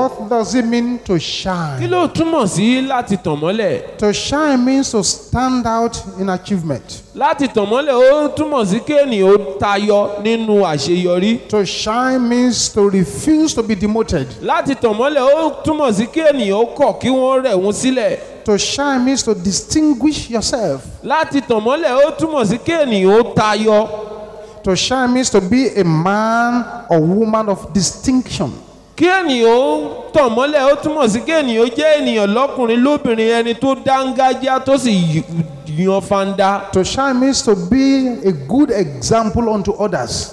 What does it mean to kí shine? ló túmọ̀ sí láti tàn mọ́lẹ̀ To shine means to stand out in achievement. láti tàn mọ́lẹ̀ ó túmọ̀ sí kí ènìyàn ó tayọ nínú àṣeyọrí To shine means to refuse to be demoted. láti tàn mọ́lẹ̀ ó túmọ̀ sí kí ènìyàn ó kọ̀ kí wọ́n rẹ̀ wọ́n sílẹ̀ To shine means to distinguish yourself. láti tàn mọ́lẹ̀ ó túmọ̀ sí kí ènìyàn ó tayọ To shine means to be a man or woman of distinction. kí ènìyàn ó tàn mọ́lẹ̀ ó túmọ̀ sí kí ènìyàn ó jẹ́ ènìyàn lọ́kùnrin lóbìnrin ẹni tó dángájá tó sì y- yan fanda To shine means to be a good example unto others.